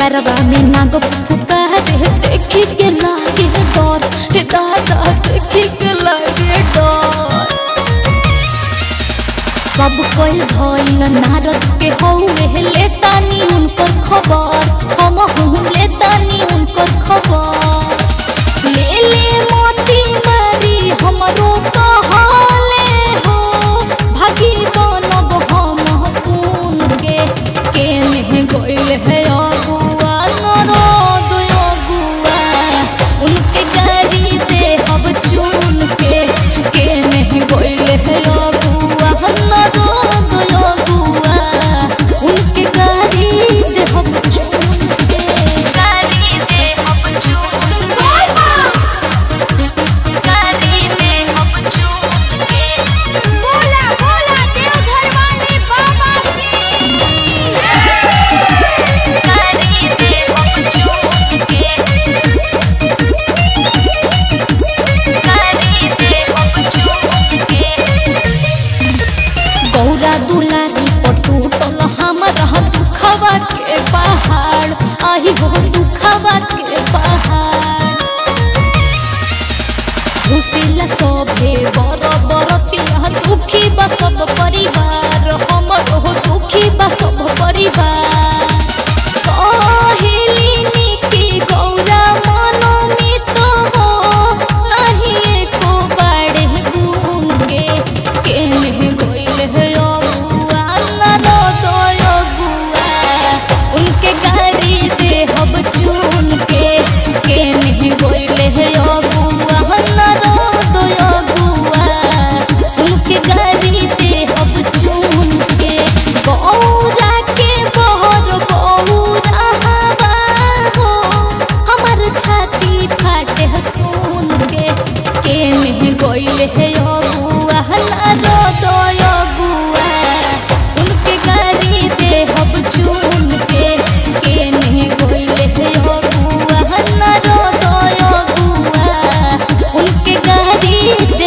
घरवा में नाग पुकारे देखी के लागे डर हे दादा देखी के लागे डर सब कोई भइल नारद के हौवे लेतानी उनकर खबर हम हूँ लेतानी उनकर खबर ले ले मोती मारी हमरो कहले हो भागी बनब हम पून के केने गइल है अगुआ नरद अगुआ उनके गाड़ी दे अब चुन के केने गइल है अगुआ नरद अगुआ उनके गाड़ी दे अब चुन के गाड़ी दे अब चुन गाड़ी दे अब चुन के बोला बोला देवघर वाले बाबा की गाड़ी दे अब चुन के गाड़ी दे अब चुन के गौरा दुलारी पटूटल हमारा दुखवा के पहाड़ आही हो दुखवा के पहाड़ घुसिला सभे बर बरतिया दुखी बा सब परिवार हमर हो दुखी बा सब परिवार कहेली निकी गौरा मनमित हो नहीं एको बाड़े गुंगे केने गइल है अगुआ नरद अगुआ उनके गाड़ी दे हब चुन के केने गइल है अगुआ नरद अगुआ उनके गाड़ी दे हब चुन के गौरा के बहर बौरा हवा हो हमर छाती फाटे सुन के केने गइल है अगुआ नरद अगुआ उनके गाड़ी दे हब चुन के केने गइल है अगुआ नरद अगुआ उनके गाड़ी